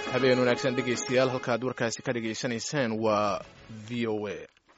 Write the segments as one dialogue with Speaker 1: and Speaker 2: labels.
Speaker 1: habeen wanaagsan dhegaystayaal halkaad warkaasi ka dhagaysanaysaan waa v o a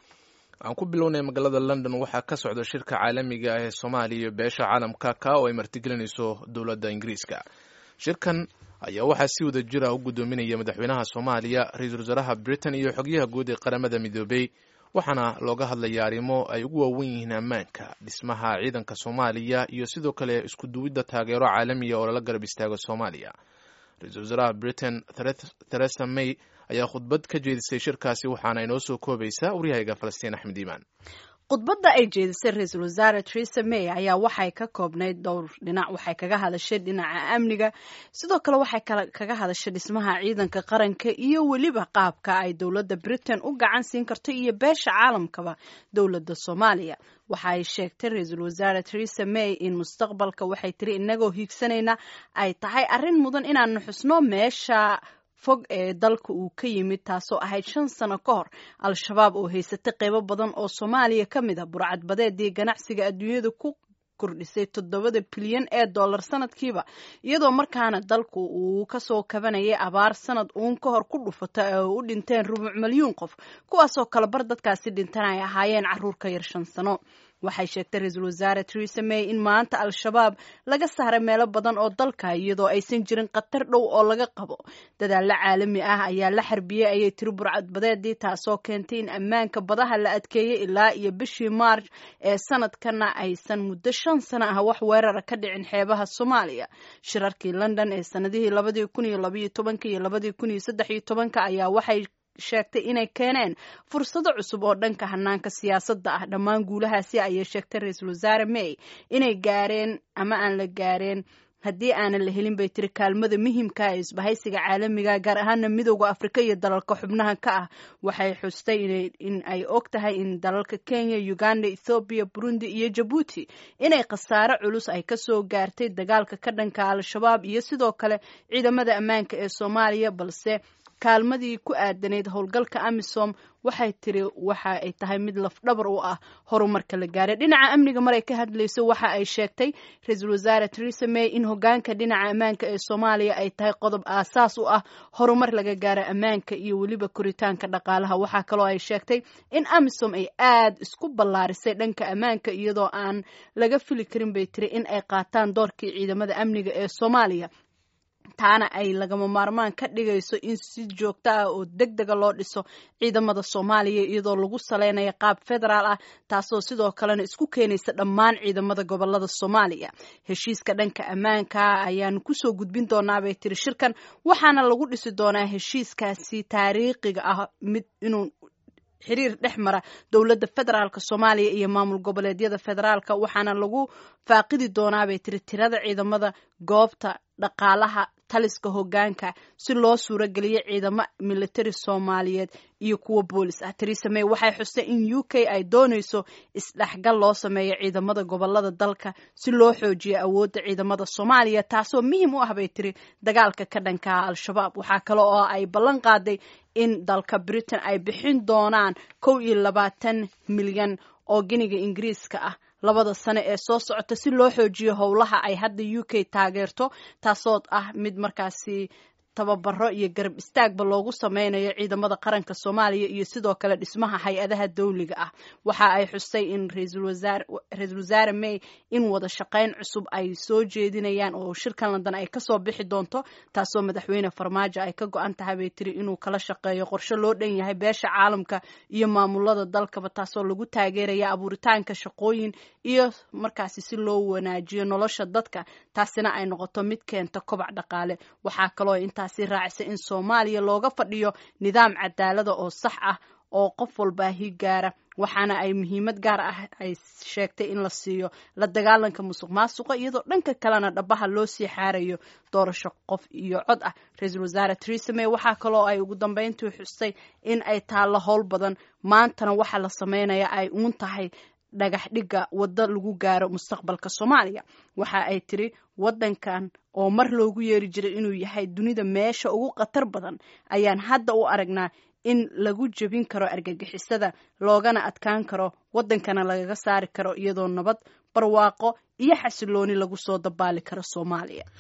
Speaker 1: aan ku bilownay magaalada london waxaa ka socda shirka caalamiga ah ee soomaaliya iyo beesha caalamka ka oo ay martigelinayso dowladda ingiriiska shirkan ayaa waxaa si wada jir ah u guddoominaya madaxweynaha soomaaliya ra-iisul wasaaraha britain iyo xogyaha guud ee qaramada midoobey waxaana looga hadlaya arrimo ay ugu waawen yihiin ammaanka dhismaha ciidanka soomaaliya iyo sidoo kale isku duwidda taageero caalamiya oo lala garab istaago soomaaliya ra-iisul wasaaraha britain theresa may ayaa khudbad ka jeedisay shirkaasi waxaana inoo soo koobaysaa waryahayga falastiin axmed iimaan
Speaker 2: khudbadda ay jeedisay ra-iisul wasaare theresa may ayaa waxay ka koobnayd dhowr dhinac waxay kaga hadashay dhinaca amniga sidoo kale waxay kaga hadashay dhismaha ciidanka qaranka iyo weliba qaabka ay dowladda britain u gacan siin karto iyo beesha caalamkaba dowladda soomaaliya waxa ay sheegtay ra-iisul wasaare theresa may in mustaqbalka waxay tiri inagoo hiigsanayna ay tahay arrin mudan inaanu xusno meesha fog ee dalka uu ka yimid taasoo ahayd shan sano ka hor al-shabaab oo haysatay qeybo badan oo soomaaliya ka mid a burcadbadeedii ganacsiga adduunyada ku kordhisay toddobada bilyan ee dollar sanadkiiba iyadoo markaana dalku uu kasoo kabanayay abaar sanad uun ka hor ku dhufata ee u dhinteen rubuc milyuun qof kuwaasoo kale bar dadkaasi dhintan ay ahaayeen caruur ka yar shan sano waxay sheegtay ra-iisul wasaare theresa may in maanta al-shabaab laga saaray meelo badan oo dalka iyadoo aysan jirin khatar dhow oo laga qabo dadaalo caalami ah ayaa la xarbiyey ayay tiri burcadbadeedii taasoo keentay in ammaanka badaha la adkeeyey ilaa iyo bishii maarj ee sanadkana aysan muddo shan sano ah wax weerara ka dhicin xeebaha soomaaliya shirarkii london ee sanadihii labadii kun iyo labaiyo tobanka iyo labadii kun iyo saddex iyo tobanka ayaa waxay sheegtay inay keeneen fursado cusub oo dhanka hanaanka siyaasadda ah dhammaan guulahaasi ayay sheegtay ra-iisul wasaare may inay gaareen ama aan la gaareen haddii aanan la helin bay tiri kaalmada muhiimka ee isbahaysiga caalamiga gaar ahaana midooda afrika iyo dalalka xubnaha ka ah waxay xustay in ay og tahay in dalalka kenya uganda ethoobiya burundi iyo jabuuti inay khasaare culus ay kasoo gaartay dagaalka ka dhanka al-shabaab iyo sidoo kale ciidamada ammaanka ee soomaaliya balse kaalmadii ku aadanayd howlgalka amisom waxay tiri waxa ay tahay mid lafdhabar u ah horumarka la gaaray dhinaca amniga maray ka hadlayso waxa ay sheegtay ra-iisul wasaare theresa may in hogaanka dhinaca ammaanka ee soomaaliya ay tahay qodob aasaas u ah horumar laga gaaro ammaanka iyo weliba koritaanka dhaqaalaha waxaa kaloo ay sheegtay in amisom ay aad isku ballaarisay dhanka ammaanka iyadoo aan laga fili karin bay tiri in ay qaataan doorkii ciidamada amniga ee soomaaliya taana ay lagama maarmaan ka dhigayso in si joogto ah oo deg dega loo dhiso ciidamada soomaaliya iyadoo lagu saleynayo qaab federaal ah taasoo sidoo kalena isku keenaysa dhammaan ciidamada gobolada soomaaliya heshiiska dhanka ammaanka ayaanu kusoo gudbin doonaa bay tiri shirkan waxaana lagu dhisi doonaa heshiiskaasi taariikhiga ah mid inuu xiriir dhex mara dowladda federaalka soomaaliya iyo maamul goboleedyada federaalka waxaana lagu faaqidi doonaa bay tiri tirada ciidamada goobta dhaqaalaha taliska hogaanka si loo suurogeliyo ciidamo militari soomaaliyeed iyo kuwa boolis ah theresa may waxay xustay in u k ay doonayso isdhexgal loo sameeyo ciidamada gobolada dalka si loo xoojiyo awoodda ciidamada soomaaliya taasoo muhiim u ah bay tiri dagaalka ka dhankaha al-shabaab waxaa kale oo ay ballan qaaday in dalka britain ay bixin doonaan kow iyo labaatan milyan oo giniga ingiriiska ah labada sane ee soo socota si loo xoojiyo howlaha ay hadda u k taageerto taasoo ah mid markaasi tababaro iyo garab istaagba loogu sameynayo ciidamada qaranka soomaaliya iyo sidoo kale dhismaha hay-adaha dawliga ah waxa ay xustay in ra-iisul wasaare may in wada shaqeyn cusub ay soo jeedinayaan oo shirkan london ay kasoo bixi doonto taasoo madaxweyne farmaajo ay ka go-an tahay bay tiri inuu kala shaqeeyo qorshe loo dhan yahay beesha caalamka iyo maamulada dalkaba taasoo lagu taageeraya abuuritaanka shaqooyin iyo markaasi si loo wanaajiyo nolosha dadka taasina ay noqoto mid keenta kobac dhaqaale waxaa kaloo intaasi raacisa in soomaaliya looga fadhiyo nidaam cadaalada oo sax ah oo qof walbaa higaara waxaana ay muhiimad gaar ah ay sheegtay in la siiyo la dagaalanka musuq maasuqa iyadoo dhanka kalena dhabaha loo sii xaarayo doorasho qof iyo cod ah ra-iisul wasaare theresa may waxaa kaloo ay ugu dambeyntii xustay in ay taallo howl badan maantana waxa la sameynaya ay uun tahay dhagax dhigga waddo lagu gaaro mustaqbalka soomaaliya waxa ay tiri waddankan oo mar loogu yeeri jiray inuu yahay dunida meesha ugu khatar badan ayaan hadda u aragnaa in lagu jebin karo argagixisada loogana adkaan karo waddankana lagaga saari karo iyadoo nabad barwaaqo iyo xasilooni lagu soo dabaali karo soomaaliya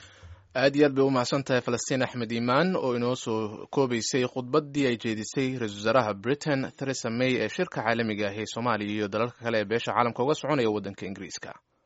Speaker 1: aad iyo aad bay u mahadsan tahay falastiin axmed iimaan oo inoo soo koobaysay khudbaddii ay jeedisay ra-isul wasaaraha britain theresa may ee shirka caalamiga ah ee soomaaliya iyo dalalka kale ee beesha caalamka uga soconaya waddanka ingiriiska